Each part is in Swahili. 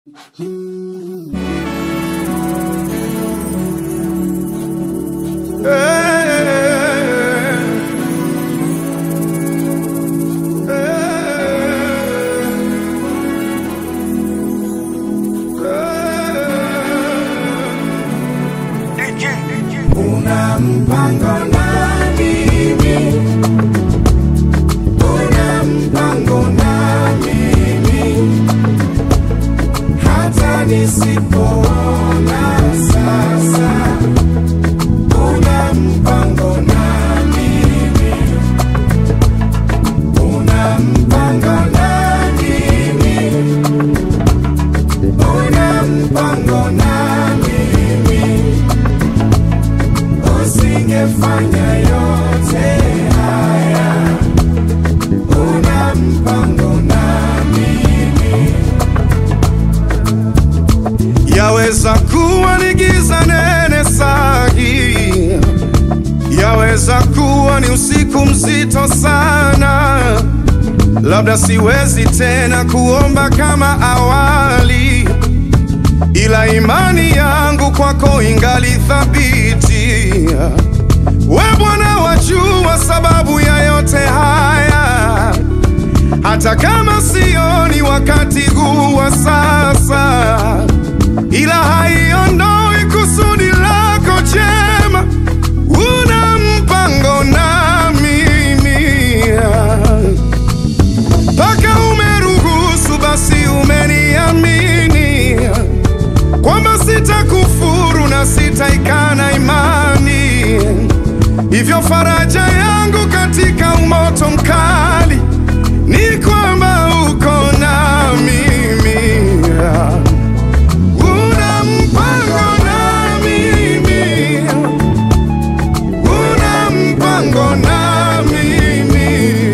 Una mpango na mimi, una mpango na mimi, hata nisipoona sasa. Una mpango na mimi, una mpango na mimi, una mpango na mimi usingefanya yote haya. Una mpango na mimi, Yaweza kuwa ni giza nene sahi, yaweza kuwa ni usiku mzito sana, labda siwezi tena kuomba kama awali, ila imani yangu kwako ingali thabiti. We Bwana wajua sababu ya yote haya, hata kama sioni wakati huu wa sasa ila haiondoi kusudi lako jema. Una mpango na mimi, mpaka umeruhusu, basi umeniamini kwamba sitakufuru na sitaikana imani. Hivyo faraja yangu katika umoto mkali ni kwamba uko na mimi. Una mpango na mimi, una mpango na mimi,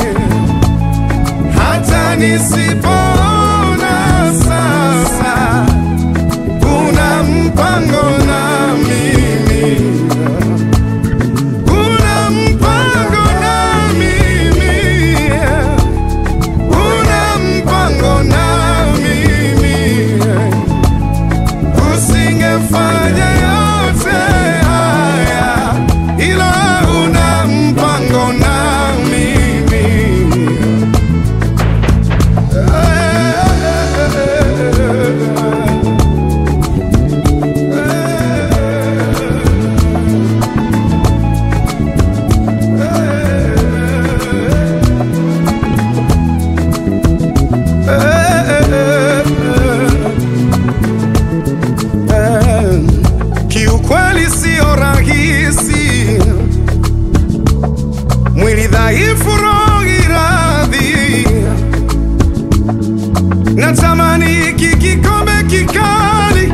hata nisipoona sasa. Una mpango na mimi, una mpango na mimi, una mpango na mimi usingefanya yote haya, ila una mpango na mimi. Kiukweli sio rahisi, mwili dhaifu, roho iradhi. Natamani hiki kikombe kikali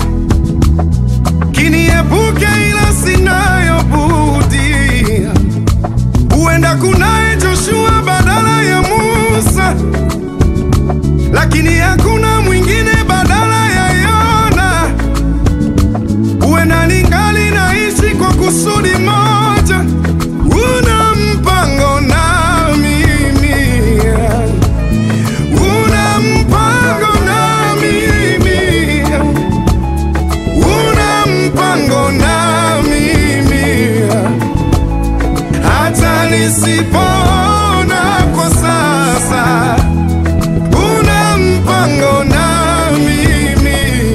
kiniepuke, ila sinayo budi. Huenda kunaye Joshua badala ya Musa, lakini hakuna mwingine badala ya Yona. Huenda ningali naishi kwa kusudi moja. Una mpango na mimi, una mpango na mimi, una mpango na mimi, hata nisipoona kwa sasa. Una mpango na mimi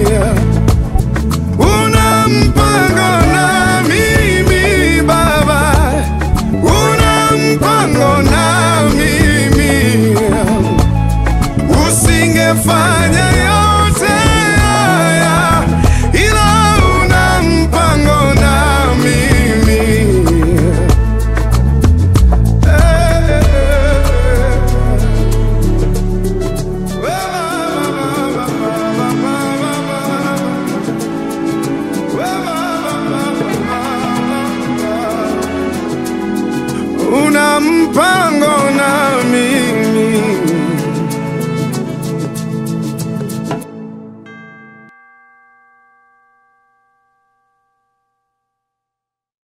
una mpango na mimi Baba, una mpango na mimi, usingefanya yote haya, ila una mpango na mimi. Una mpango